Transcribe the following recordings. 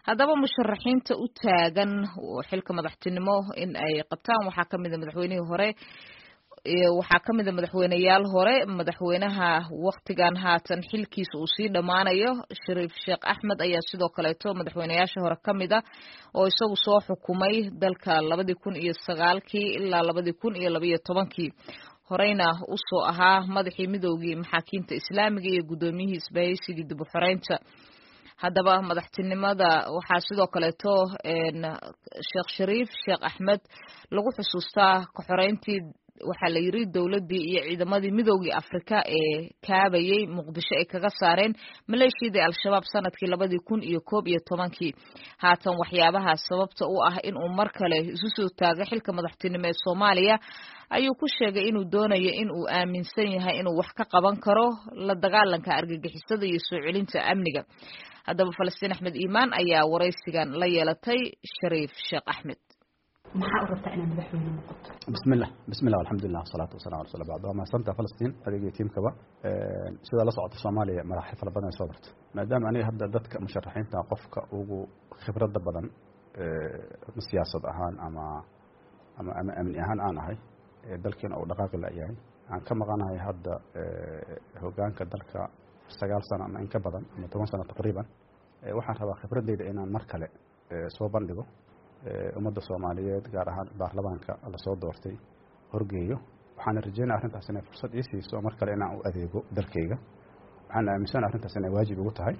haddaba musharaxiinta u taagan xilka madaxtinimo in ay qabtaan waxaa ka mida madaxweynihii hore waxaa ka mida madaxweyneyaal hore madaxweynaha waktigan haatan xilkiisa uu sii dhammaanayo shariif sheekh axmed ayaa sidoo kaleeto madaxweyneyaasha hore ka mida oo isagu soo xukumay dalka labadii kun iyo sagaalkii ilaa labadii kun iyo labaiyo tobankii horeyna usoo ahaa madaxii midoogii maxaakiimta islaamiga iyo guddoomiyihii isbahaysigii dib u xoreynta haddaba madaxtinimada waxaa sidoo kaleeto sheekh shariif sheekh axmed lagu xusuustaa kaxoreyntii waxaa la yiri dowladdii iyo ciidamadii midoogii afrika ee kaabayay muqdisho ay kaga saareen maleeshiyadii al-shabaab sanadkii labadii kun iyo koob iyo tobankii haatan waxyaabaha sababta u ah inuu mar kale isu soo taago xilka madaxtinimo ee soomaaliya ayuu ku sheegay inuu doonayo in uu aaminsan yahay inuu wax ka qaban karo la dagaalanka argagixisada iyo soo celinta amniga haddaba falastiin axmed iimaan ayaa waraysigan la yeelatay shariif sheekh axmed maxaa u rabtaa inaad madaxweyne noqoto bismillah bismillah alxamdulilah wasalaatu wasalamu ala rasul bacd waa mahadsantaa falastiin adiga iyo tiimkaba sidaa la socota soomaaliya madaxyo fara badan ay soo barta maadaama aniga hadda dadka musharaxiinta qofka ugu khibradda badan siyaasad ahaan ama ama ama amni ahaan aan ahay dalkiina uu dhaqaaqi layahay aan ka maqanahay hadda hogaanka dalka sagaal sano ama in ka badan ama toban sano taqriiban waxaan rabaa khibradeyda inaan mar kale soo bandhigo ummadda soomaaliyeed gaar ahaan baarlamaanka lasoo doortay horgeeyo waxaana rajeynaya arrintaas inay fursad ii siiso mar kale inaan u adeego dalkayga waxaan aaminsana arrintaas inay waajib igu tahay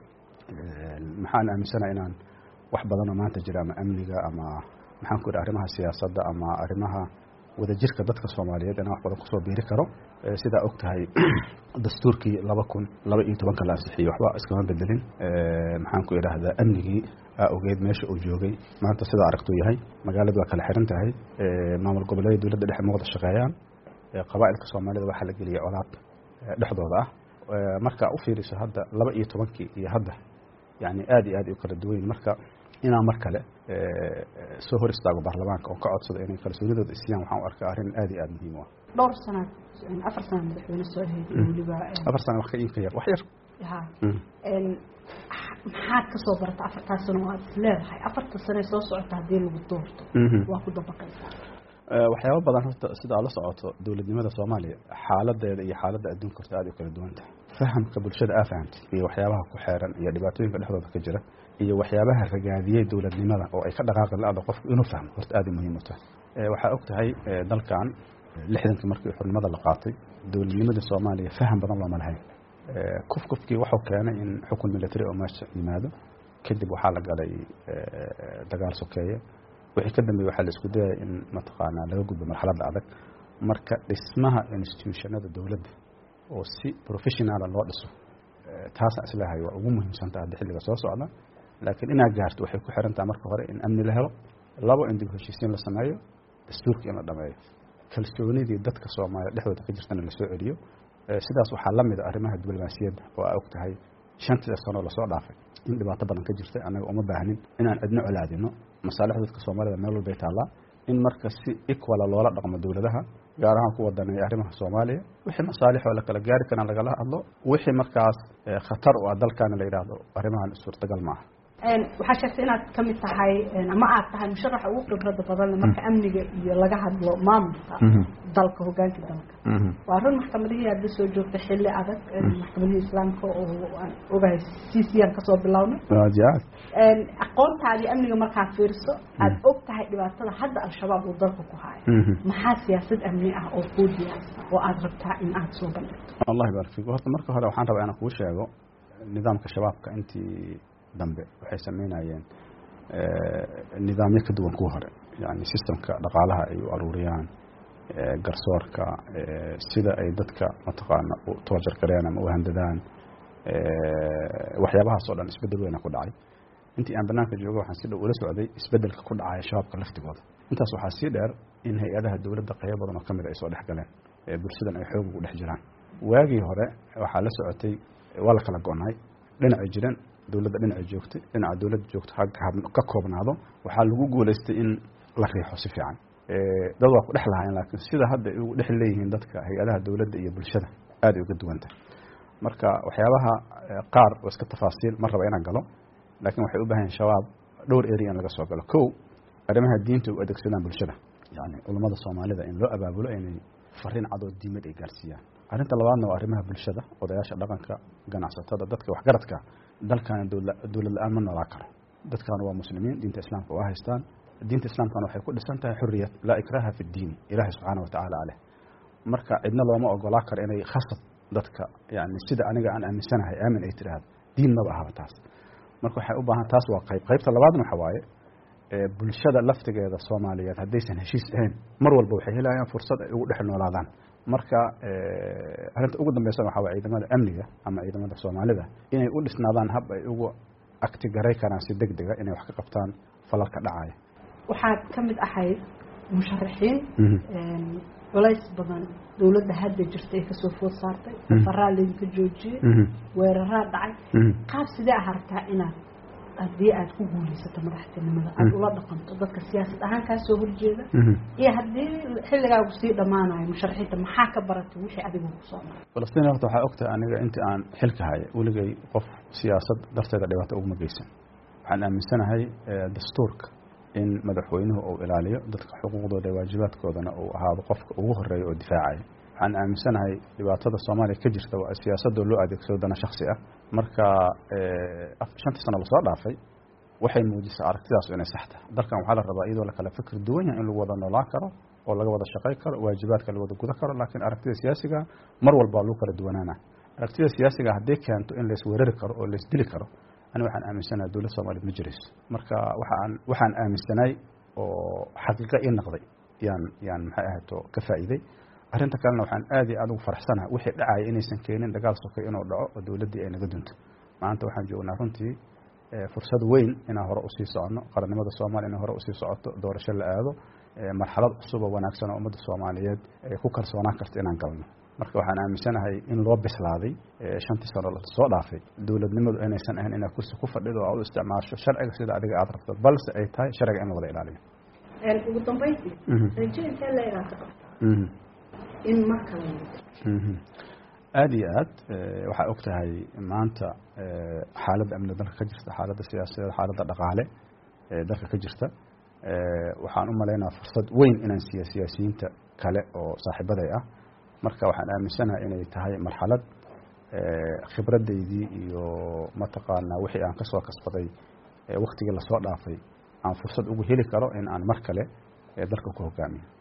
maxaan aaminsana inaan wax badanoo maanta jira ama amniga ama maxaan ku idhi arrimaha siyaasadda ama arrimaha wadajirka dadka soomaaliyeed inaan wax badan kusoo biiri karo sidaa og tahay dastuurkii laba kun laba iyo tobanka la ansixiyey waxba iskama bedelin maxaan ku idhaahdaa amnigii aa ogeyd meesha uu joogay maanta sidaa aragtuu yahay magaaladu waa kala xiran tahay maamul goboleeda dowladda dhexe muuqda shaqeeyaan qabaa'ilka soomaalida waxaa la geliyay colaad dhexdooda ah marka u fiiriso hadda laba iyo tobankii iyo hadda yani aad iyo aad u kala duwan marka inaan mar kale soo hor istaago baarlamaanka oo ka codsado inay kalsoonidooda isiyaan waxaan u arkaa arrin aad iyo aad muhiim u ah dhowr sanaad afar sana madaxweyne soo heeday weliba afar sana wax ka iibka yar wax yar ha maxaad ka soo barata afartaas sano oo aad is leedahay afarta sane soo socota haddii lagu doorto waa ku dabaqaysaa waxyaaba badan horta sida aad la socoto dowladnimada soomaaliya xaaladeeda iyo xaaladda adduunka horta aad u kala duwan tahay fahamka bulshada aa fahamtay iyo waxyaabaha ku xeeran iyo dhibaatooyinka dhexdooda ka jira iyo waxyaabaha ragaadiyey dowladnimada oo ay ka dhaqaaqi la-da qofku inuu fahmo horta aad ay muhiim u tahay waxaa og tahay dalkan lixdankii markii xurnimada la qaatay dowladnimadii soomaaliya faham badan looma lahayn kuf kufkii wuxuu keenay in xukun military oo meesha yimaado kadib waxaa la galay dagaal sokeeye wixii ka dambeeye waxaa la isku dayaya in mataqaanaa laga gudbo marxaladda adag marka dhismaha institutionada dowladda oo si professionala loo dhiso taasaan isleehay waa ugu muhiimsanta hadda xilliga soo socda laakiin inaad gaarto waxay ku xiran taha marka hore in amni la helo labo in dib heshiisiin la sameeyo dastuurka in la dhameeyo kalsoonidii dadka soomaaliya dhexdooda ka jirtana lasoo celiyo sidaas waxaa la mida arrimaha diblomaasiyadda oo aa og tahay shantii sanoo lasoo dhaafay in dhibaato badan ka jirta annaga uma baahnin inaan cidno colaadino masaalixda dadka soomaalida meel walbay taallaa in marka si equala loola dhaqmo dowladaha gaar ahaan ku wadaneeya arrimaha soomaaliya wixii masaalixoo la kala gaari karaan lagala hadlo wixii markaas khatar u ah dalkaana la yidhaahdo arrimahan suurtagal maaha waxaa sheegtay inaad ka mid tahay ama aad tahay musharaxa ugu khibrada badanle marka amniga iyo laga hadlo maamulka dalka hogaanka dalka waa run maxkamadihii aad la soo joogtay xilli adag maxkamadihii islaamka oo aan ogahay c c aan kasoo bilownay aqoontaadii amniga markaad fiiriso aad og tahay dhibaatada hadda al-shabaab uu dalka ku haayo maxaa siyaasad amni ah oo kuu diyaarsan oo aad rabtaa in aad soo bandhigto allah barak fiik horta marka hore waxaan rabaa inaan kuu sheego nidaamka shabaabka intii dambe waxay sameynayeen nidaamyo ka duwan kuwa hore yani sistemka dhaqaalaha ay u aruuriyaan garsoorka sida ay dadka mataqaana u toojar garean ama u handadaan waxyaabahaas oo dhan isbedel weyna ku dhacay intii aan banaanka joogo waxaan si dhow ula socday isbedelka ku dhacaya shabaabka laftigooda intaas waxaa sii dheer in hay-adaha dowladda qaybo badan oo kamid ay soo dhex galeen bulshadan ay xoog ugu dhex jiraan waagii hore waxaa la socotay waa la kala go-nay dhinacay jiran dowladda dhinacay joogtay dhinaca dowladda joogto ka koobnaado waxaa lagu guulaystay in la riixo si fiican dad waa ku dhex lahaayeen laakiin sida hadda ay ugu dhex leeyihiin dadka hay-adaha dowladda iyo bulshada aad ay uga duwantah marka waxyaabaha qaar oo iska tafaasiil ma raba inaan galo laakiin waxay u bahan yahin shabaab dhowr area in laga soo galo kow arrimaha diinta u adeegsadaan bulshada yani culummada soomaalida in loo abaabulo inay fariin cadoo diimad ay gaarsiiyaan arrinta labaadna waa arrimaha bulshada odayaasha dhaqanka ganacsatada dadka waxgaradka dalkan dowlad la-aan ma noolaa karo dadkan waa muslimiin diinta islaamka waa haystaan diinta islaamkana waxay ku dhisan tahay xuriyad laa ikraha fi ddiini ilaahi subxaana watacaala aleh marka cidna looma ogolaa karo inay khasab dadka yani sida aniga aan aaminsanahay aamin ay tiraahdo diin maba ahaba taas marka waxay u baahan taas waa qayb qaybta labaadna waxa waaye bulshada laftigeeda soomaaliyeed haddaysan heshiis ahayn mar walba waxay helayaan fursad ay ugu dhex noolaadaan marka arrinta ugu dambeysana waxaa waye ciidamada amniga ama ciidamada soomaalida inay u dhisnaadaan hab ay ugu agtigaray karaan si deg dega inay wax ka qabtaan falalka dhacaya waxaad ka mid ahayd musharaxiin culays badan dowladda hadda jirta ee kasoo food saartay safaraa laydinka joojiyey weeraraa dhacay qaab sidee ah aragtaa inaad haddii aad ku guulaysato madaxtinimada aada ula dhaqanto dadka siyaasad ahaan kaa soo horjeeda iyo haddii xilligaagu sii dhammaanayo musharaxiinta maxaa ka baratay wixii adiga kusoo maray falastiin horta waxaa ogtahay aniga intii aan xilka haya weligay qof siyaasad darteeda dhibaato uguma geysan waxaan aaminsanahay dastuurka in madaxweynuhu uu ilaaliyo dadka xuquuqdooda iyo waajibaadkoodana uu ahaado qofka ugu horeeya oo difaacaya waxaan aaminsanahay dhibaatada soomaaliya ka jirta waa siyaasadoo loo adeegsado dana shaksi ah marka shantii sano lasoo dhaafay waxay muujisaa aragtidaas inay sax tahay dalkan waxaa la rabaa iyadoo lakala fikir duwan yahay in lagu wada noolaan karo oo laga wada shaqay karo waajibaadka la wada guda karo laakiin aragtida siyaasiga mar walba lagu kala duwanaana aragtida siyaasiga haddii keento in laisweerari karo oo laisdili karo ani waxaan aaminsanahay dowlad soomaaliyed ma jirayso marka waxaan waxaan aaminsanay oo xaqiiqa ii noqday yaan yaan maxay ahayto ka faa'iiday arrinta kalena waxaan aad iyo aad ugu faraxsanahay wixii dhacaya inaysan keenin dagaal sokay inuu dhaco oo dowladdii ay naga dunto maanta waxaan joognaa runtii fursad weyn inaan hore usii soconno qarannimada soomaaliya inay hore usii socoto doorasho la aado marxalad cusub oo wanaagsan oo ummadda soomaaliyeed ay ku kalsoonaan karto inaan galno marka waxaan aaminsanahay in loo bislaaday shantii sano lasoo dhaafay dowladnimadu inaysan ahayn inaad kursi ku fadhido oo aad u isticmaasho sharciga sida adiga aad rabto balse ay tahay sharciga in la wada ilaaliyo ugu dambeyntii rajo intee la inaad ka qabtaa in mar kale aada iyo aad waxaa og tahay maanta xaaladda amniga dalka ka jirta xaaladda siyaasadeed xaaladda dhaqaale ee dalka ka jirta waxaan u malaynaa fursad weyn inaan siiya siyaasiyiinta kale oo saaxiibaday ah marka waxaan aaminsanahay inay tahay marxalad khibradaydii iyo mataqaanaa wixii aan kasoo kasbaday waktigii lasoo dhaafay aan fursad ugu heli karo in aan mar kale dalka ku hogaamiyo